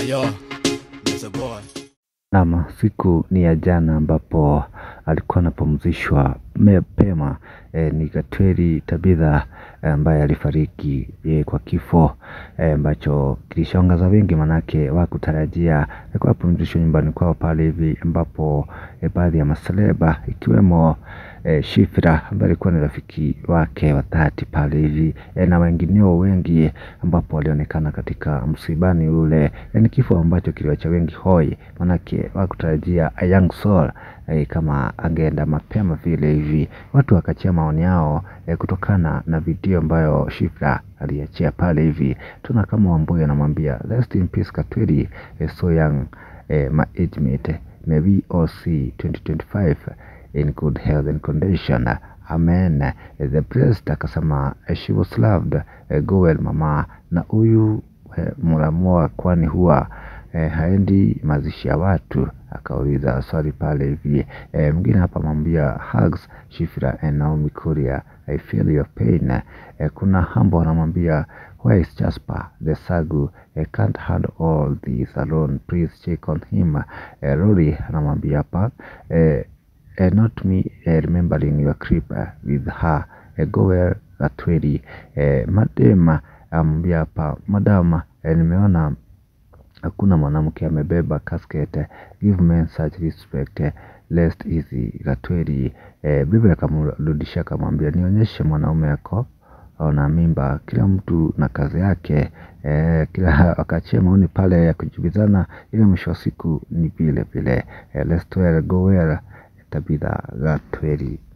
Yo, that's a boy. Naam, siku ni ya jana ambapo alikuwa anapumzishwa mapema e, ni Gatweri Tabitha ambaye alifariki e, kwa kifo e, ambacho kilishangaza wengi, manake wakutarajia alikuwa apumzishwa nyumbani kwao pale hivi, ambapo e, baadhi ya maseleba ikiwemo e, Shifra ambaye alikuwa ni rafiki wake wa dhati pale hivi e, na wengineo wengi ambapo walionekana katika msibani ule e, ni kifo ambacho kiliwacha wengi hoi, manake wakutarajia a young soul e, kama angeenda mapema vile hivi. Watu wakachia maoni yao e, kutokana na video ambayo Shifra aliachia pale hivi. Tuna kama Wambui anamwambia rest in peace Katweri e, so young e, my age mate may we all see 2025 in good health and condition amen. E, the priest akasema e, she was loved e, go well mama, na huyu e, Muramua kwani huwa e, haendi mazishi ya watu akauliza swali pale hivi e, mwingine hapa mwambia hugs Shifra and Naomi Kuria I feel your pain e, kuna hambo anamwambia where is Jasper the sagu I can't handle all this alone please check on him e, Rory anamwambia hapa e, e, not me e, remembering your creep uh, with her e, go where Gatweri e, madema amwambia hapa madama e, nimeona hakuna mwanamke amebeba casket give men such respect lest easy Gatweri eh, Biblia akamrudishia akamwambia nionyeshe mwanaume yako na mimba kila mtu na kazi yake eh, kila wakachia maoni pale ya kujibizana ili mwisho wa siku ni vile vile eh, let's go where Tabitha Gatweri